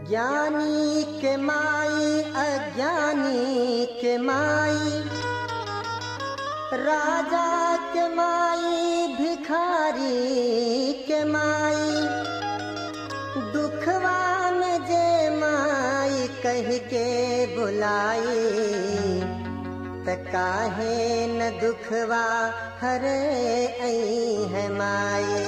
ज्ञानी के माई अज्ञानी के माई राजा के माई भिखारी के माई दुखवा में जे माई कह के बुलाई त काहे न दुखवा हरे आई है माई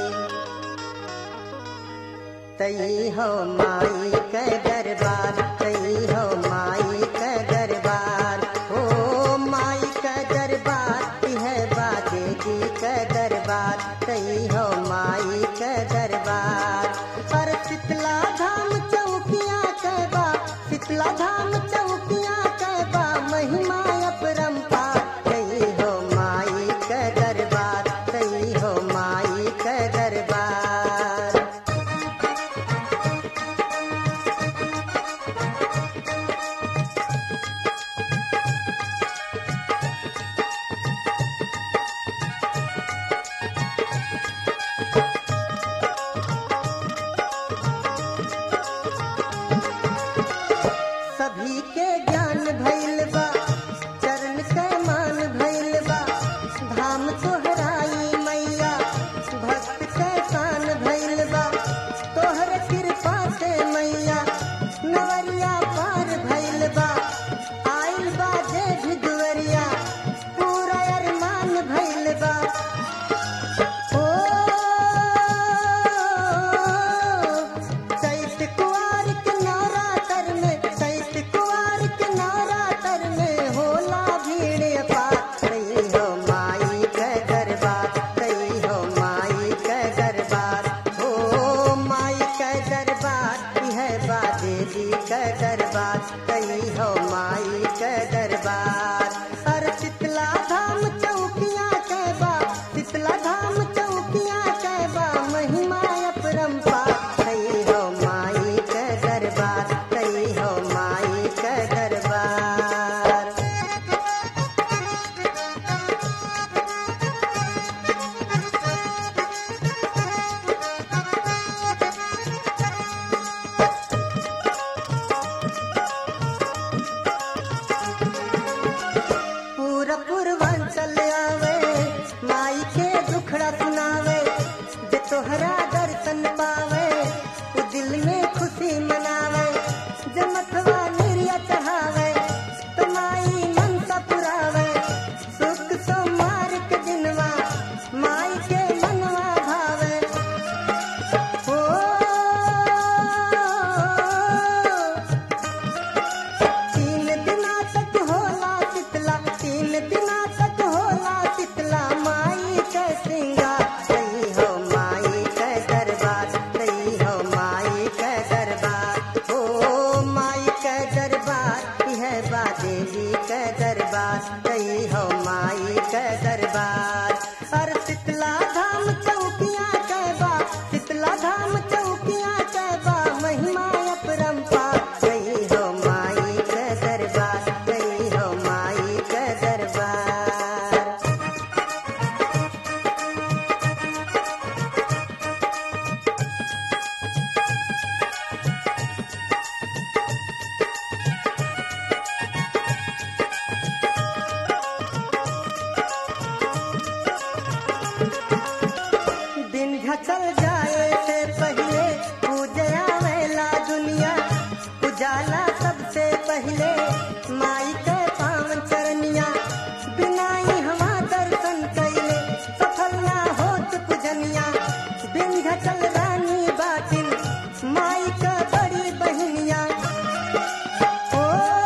तई हो माई के दरबार तई हो माई के दरबार हो माई के दरबार है बाजे जी के दरबार तई हो माई के दरबार पर शीतला धाम चौकिया के बा शीतला धाम चौकिया के बा महिमा अपरंपार तई हो माई के दरबार तई हो माई के दरबार सभी के ज्ञान भइल बा चरण के मान भइल बा धाम तोहराई मैया भक्त के शान भइल बा तोहर कृपा से मैया नवरिया पार भइल बा आइल बा जे भी दुवरिया पूरा अरमान भइल बा ओ चैत कुआर के नवरातर में चैत कुआर के नवरातर में होला भीड़ अपार तई हो माई के दरबार तई हो माई के दरबार हो माई के दरबार यह बा देवी के दरबार तई हो माई के दरबार अर शीतला धाम चौकिया के बा शीतला धाम चौकिया के बा महिमा अपरंपार तई हो माई के दरबार तई हो माई के दरबार पूरा पूर्वांचल आवे माई के दुखड़ा सुनावे जे तोहरा दर्शन पावे वो दिल में खुशी मनावे जे मथवा निर्या चढ़ावे तो माई मनसा पुरावे सुख सोमार के दिनवा माई के मनवा भावे ओ तीन दिना तक होला शीतला तीन दिना तक होला शीतला माई के श्रृंगार तई हो माई के दरबार तई हो माई के दरबार हो माई के दरबार यह बा देवी के दरबार तई हो माई के दरबार और शीतला धाम चौकिया के बा शीतला धाम चौकिया के बा महिमा अपरंपार तई हो माई के दरबार तई हो माई के दरबार दिन घचल जाए से पहले पूजया वेला दुनिया उजाला सबसे पहले माई के पावन चरनिया बिनाई हवा दर्शन कैले सफल ना होत पूजनिया दिन घचल रानी बाटिन माई का बड़ी बहनिया ओ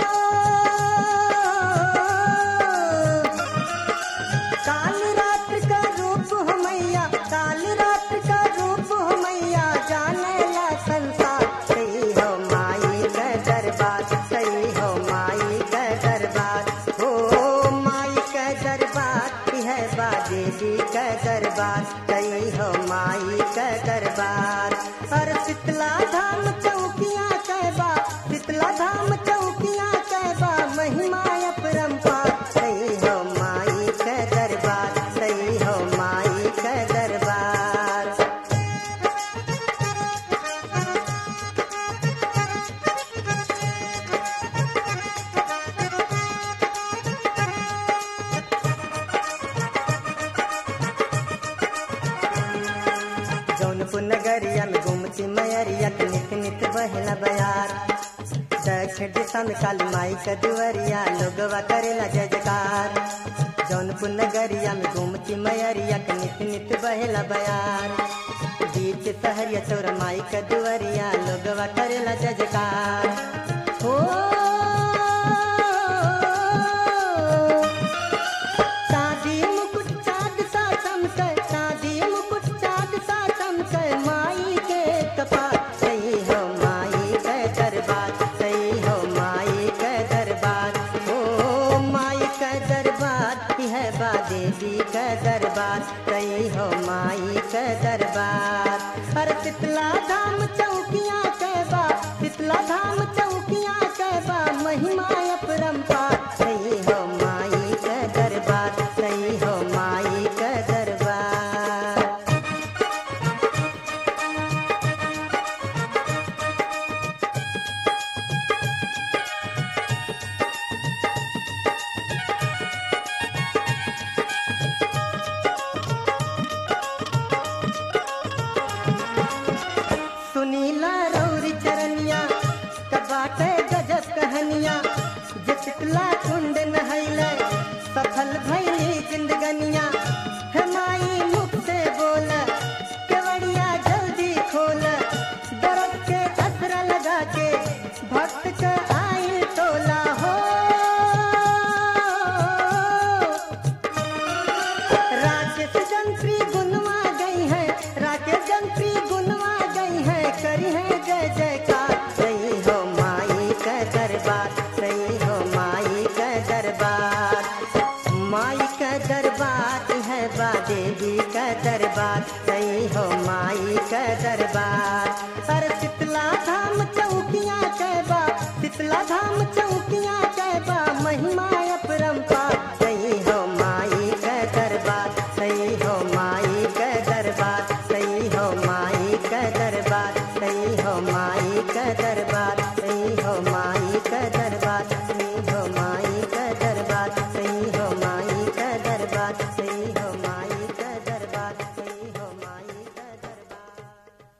काल रात्र का रूप हो मैया काल रात्र का रूप हो मैया जाने ला संसार सही हो माई का दरबार सही हो माई का दरबार हो माई का दरबार यह बा देवी का दरबार सही हो माई का दरबार और शीतला धाम चौकिया कहबा शीतला धाम चौकिया कहबा महिमा अपरंपार सही हो माई का दरबार सही हो माई का दरबार जौनपुर नगरिया में घूमती मैरिया के नित नित बहला बयार दक्षिण दिशा में काली माई का दुवरिया लोगवा करेला जय जयकार जौनपुर नगरिया में घूमती मैरिया के नित नित बहला बयार बीच सहरिया चौरा माई का दुवरिया लोगवा करेला जय जयकार हो शादी मुकुट चाँद सा चमके शादी मुकुट चाँद सा चमके माई के कपार सही हो माई के दरबार सही हो माई के दरबार ओ माई के दरबार यह बा देवी के दरबार सही हो माई के दरबार अरे शीतला धाम चौकिया के बा शीतला धाम चौकिया के बा महिमा अपरंपार सही हो माई के दरबार सही हो माई के दरबार सुनीला रौरी चरनिया कबाटे गजब कहनिया जितला कुंड नहैले सफल भैली जिंदगनिया हमाई मुख से बोल केवड़िया जल्दी खोल दरद के असरा लगा के भक्त के आई टोला हो राकेश जंत्री गुनवा गई है राकेश जंत्री गुनवा गई है करी है जय जयकार सही हो माई का दरबार सही हो माई का दरबार माई का दरबार है बा देवी का दरबार सही हो माई का दरबार